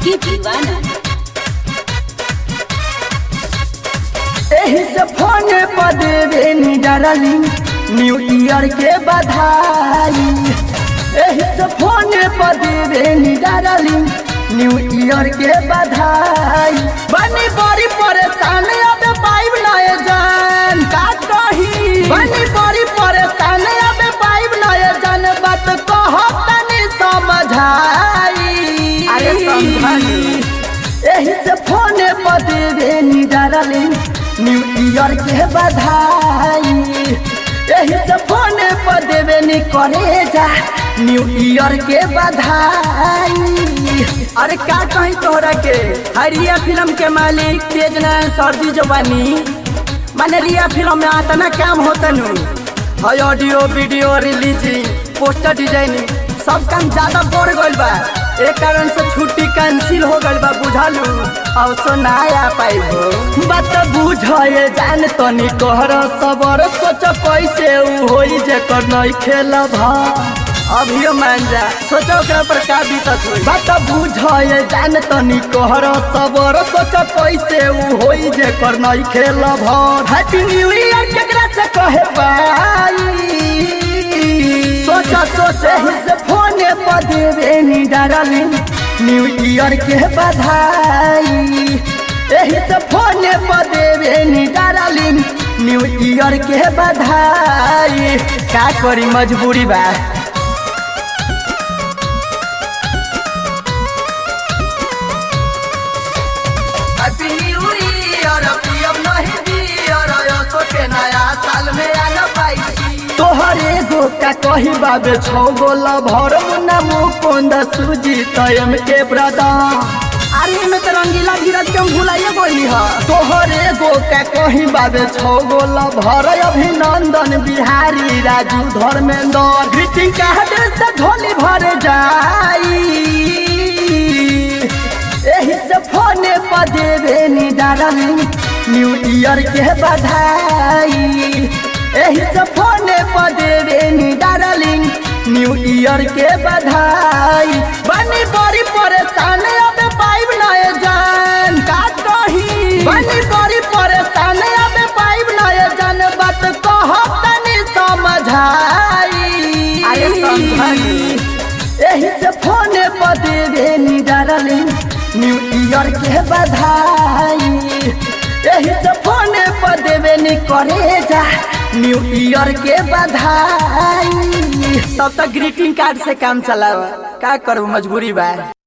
ये दीवाना एही से फोन पर देवे नी डार्लिंग न्यू ईयर के बधाई एही से फोन पर देवे नी डार्लिंग न्यू ईयर के बधाई बनी बड़ी परेशान अब पाइब नए जान का कही बनी बड़ी परेशान अब पाइब नए जान बात कहो तनी समझाई अरे समझाई। एही से फोन पर देवे नी डार्लिंग न्यू ईयर के बधाई एही से फोन पर देवे नी करे जा न्यू ईयर के बधाई अरे का कहीं तोहरा के हरिया फिल्म के मालिक तेज नारायण सर्दी जवानी माने रिया फिल्म में आता ना काम होता नु है audio video releasing poster designing सब काम ज्यादा बढ़ गइल बा एक कारण से छुट्टी कैंसिल हो गइल बा बुझालू अब सो ना आ पाइबो बात बुझे जान तनी कहर सबर सोच कैसे उ होई जेकर नहीं खेलब अभियो मान जा सोचो ओकरा पर का बीतत होई बात बुझे जान तनी कहर सबर सोच कैसे उ होई जेकर नहीं खेलब हैप्पी न्यू ईयर केकरा से कहे भाई सोच सोच एही से फोन पर देवे नी डार्लिंग न्यू ईयर के बधाई एही से फोन पर देवे नी डार्लिंग न्यू ईयर के बधाई का करी मजबूरी बा हैप्पी न्यू ईयर पियम नहीं दियर यसो के नया साल में आ न पाई तोहर एगो का कही बाबे छौ गोला भर मुन्ना मुकुंद सुजी तयम के ब्रदर अरे में तो रंगीला धीरज के हम भुलाइए बोली हा तोहर एगो का कही बाबे छौ गोला भर अभिनंदन बिहारी राजू धर्मेंद्र ग्रीटिंग कार्ड से झोली भर जाई एही से फोन पर देवे नी डार्लिंग न्यू ईयर के बधाई एही से फोन पर देवे नी डार्लिंग न्यू ईयर के बधाई बनी बड़ी परेशान अब पाइब नए जान का कही बनी बड़ी परेशान अब पाइब नए जान बात कहो तनी समझाई अरे समझाई। एही से फोन पर देवे नी डार्लिंग न्यू ईयर के बधाई एही से फोन पर देवे नी करे जा न्यू ईयर के बधाई तब तक ग्रीटिंग कार्ड से काम चलावा का करू मजबूरी बा